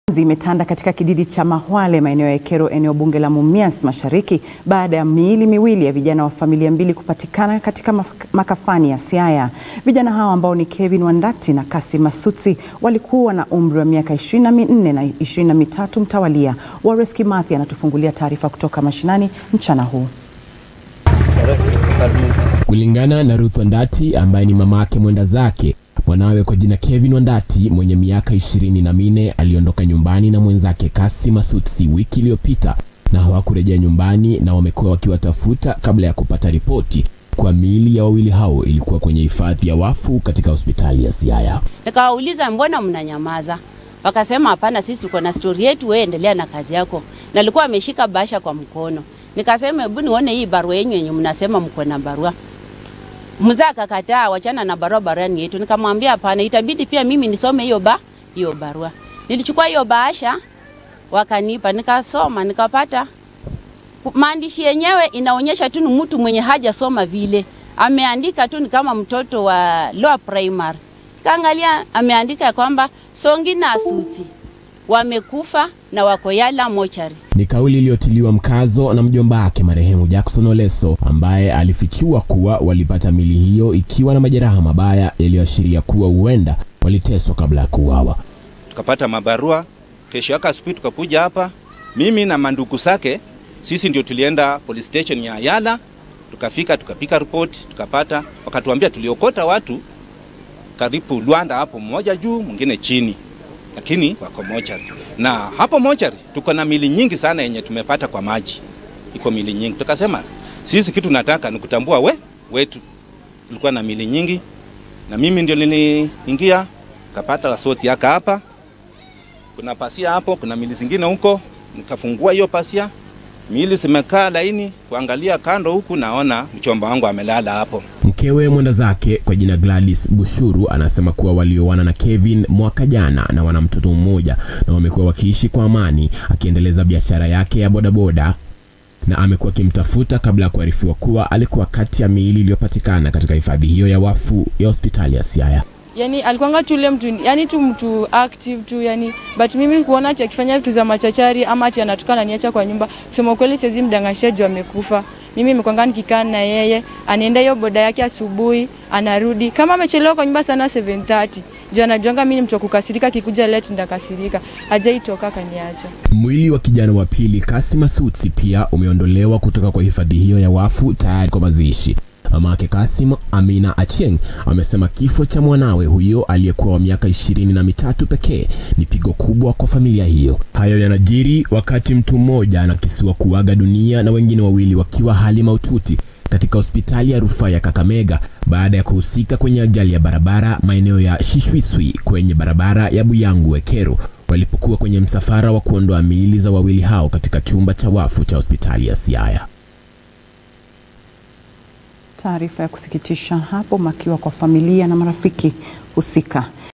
Imetanda katika kijiji cha Mahwale maeneo ya Ekero eneo bunge la Mumias Mashariki baada ya miili miwili ya vijana wa familia mbili kupatikana katika makafani ya Siaya. Vijana hao ambao ni Kevin Wandati na Kassim Masutsi walikuwa na umri wa miaka 24 na 23 mtawalia. Wallace Kimathi anatufungulia taarifa kutoka mashinani mchana huu. Kulingana na Ruth Wandati ambaye ni mamake mwenda zake mwanawe kwa jina Kevin Wandati mwenye miaka ishirini na minne aliondoka nyumbani na mwenzake Kassim Masutsi wiki iliyopita na hawakurejea nyumbani na wamekuwa wakiwatafuta kabla ya kupata ripoti kwa miili ya wawili hao ilikuwa kwenye hifadhi ya wafu katika hospitali ya Siaya. Nikawauliza, mbona mnanyamaza? Wakasema hapana, sisi tuko na stori yetu, wewe endelea na kazi yako. Na alikuwa ameshika bahasha kwa mkono. Nikasema hebu nione hii barua yenu yenye mnasema mko na barua Mzee akakataa, wachana na barua, barua ni yetu. Nikamwambia hapana, itabidi pia mimi nisome hiyo ba hiyo barua. Nilichukua hiyo bahasha wakanipa, nikasoma, nikapata maandishi yenyewe inaonyesha tu ni mtu mwenye hajasoma vile, ameandika tu ni kama mtoto wa lower primary. Kaangalia ameandika kwamba Songi na Asuti wamekufa na wako Yala mochari. Ni kauli iliyotiliwa mkazo na mjomba wake marehemu Jackson Oleso ambaye alifichua kuwa walipata mili hiyo ikiwa na majeraha mabaya yaliyoashiria kuwa huenda waliteswa kabla ya kuuawa. Tukapata mabarua, kesho yake asubuhi tukakuja hapa, mimi na mandugu zake, sisi ndio tulienda police station ya Yala, tukafika tukapika ripoti, tukapata, wakatuambia tuliokota watu karibu Luanda hapo, mmoja juu mwingine chini lakini wako mochari na hapo mochari tuko na mili nyingi sana yenye tumepata kwa maji, iko mili nyingi. Tukasema sisi kitu nataka ni kutambua we wetu, tulikuwa na mili nyingi, na mimi ndio niliingia kapata wasoti yaka hapa, kuna pasia hapo, kuna mili zingine huko, nikafungua hiyo pasia, mili zimekaa laini, kuangalia kando huku naona mchomba wangu amelala hapo. Mkewe mwenda zake kwa jina Gladys Bushuru anasema kuwa walioana na Kevin mwaka jana na wana mtoto mmoja na wamekuwa wakiishi kwa amani, akiendeleza biashara yake ya bodaboda na amekuwa akimtafuta kabla ya kuarifiwa kuwa alikuwa kati ya miili iliyopatikana katika hifadhi hiyo ya wafu ya hospitali ya Siaya. Yani alikuwanga tu ule mtu, yani tu mtu active tu yani, but mimi kuona ati akifanya vitu za machachari ama ati anatoka na niacha kwa nyumba, kusema kweli siwezi mdangashia juu amekufa. Mimi nimekwanga nikikaa na yeye, anaenda hiyo boda yake asubuhi, anarudi kama amechelewa kwa nyumba sana 7:30 juu anajuanga mimi ni mtu wa kukasirika, kikuja late ndakasirika, hajaitoka kaniacha. Mwili wa kijana wa pili Kassim Masutsi pia umeondolewa kutoka kwa hifadhi hiyo ya wafu tayari kwa mazishi. Mamake Kassim, Amina Achieng, amesema kifo cha mwanawe huyo aliyekuwa wa miaka ishirini na mitatu pekee ni pigo kubwa kwa familia hiyo. Hayo yanajiri wakati mtu mmoja anakisiwa kuaga dunia na wengine wawili wakiwa hali mahututi katika hospitali ya rufaa ya Kakamega baada ya kuhusika kwenye ajali ya barabara maeneo ya Shishwiswi kwenye barabara ya Buyangu Ekero walipokuwa kwenye msafara wa kuondoa miili za wawili hao katika chumba cha wafu cha hospitali ya Siaya. Taarifa ya kusikitisha hapo, makiwa kwa familia na marafiki husika.